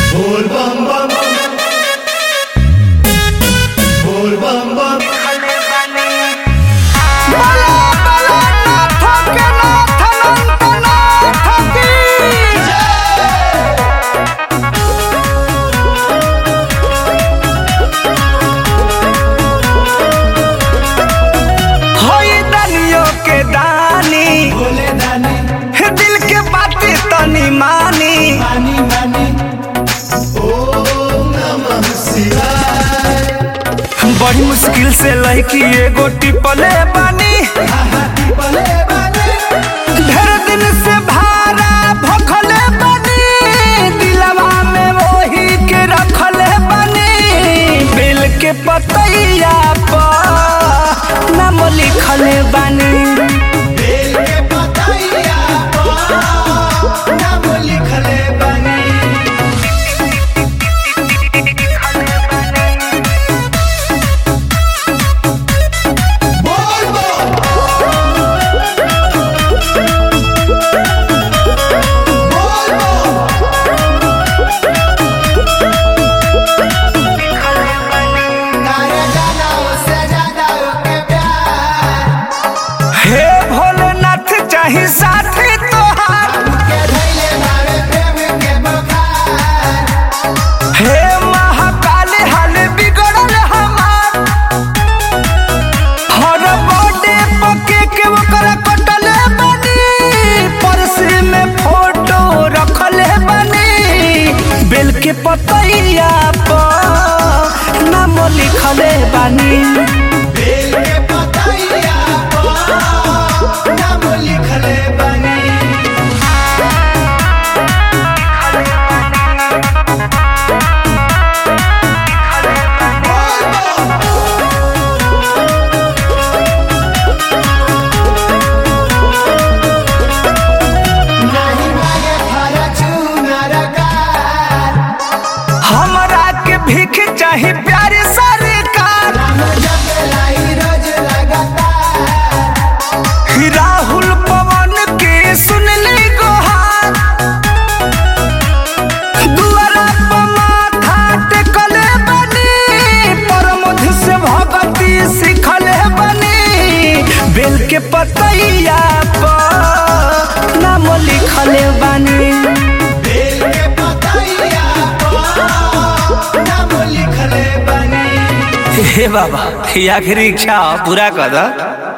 बोल बम बम बोल बम बम होई दनियो के दानी बोले दानी हे दिल के बातें तनी मानी मानी मानी ओम नमः शिवाय बड़ी मुश्किल से लड़की एगो टिपले बानी हाथी पले बानी ढेर दिन से भारा भखले बानी दिलवा में वही के रखले बानी बिल के पतैया पर नाम लिखले बानी बेल के पतैया पर नाम लिखले बानी बोल बम बोल बम काया जाना उससे ज्यादा के प्यार हे भोलेनाथ चाही साथी तोहार के धैले मारे प्रेम के बुखार हे महाकाल हाल बिगड़ल हमार हर बर्थडे पके के ओकरा कटले बनी पर्स में फोटो रखले बनी बेल के पतैया पर नाम लिखले बानी बेल के पतैया पर नाम लिखले बानी बोल बम नाही मागे फरचूनर कार हमरा के भीख चाही प्यारे सरकार राम जप लाई रोज लगातार राहुल पवन के सुनली गोहार दुआरा पर माथा टेकले बनी परमध से भगती सिखले बनी बेल के पतैया पर नाम लिखले बनी बेल के पतैया पर नाम लिखले बानी हे बाबा ये आखिरी इच्छा पूरा कर दो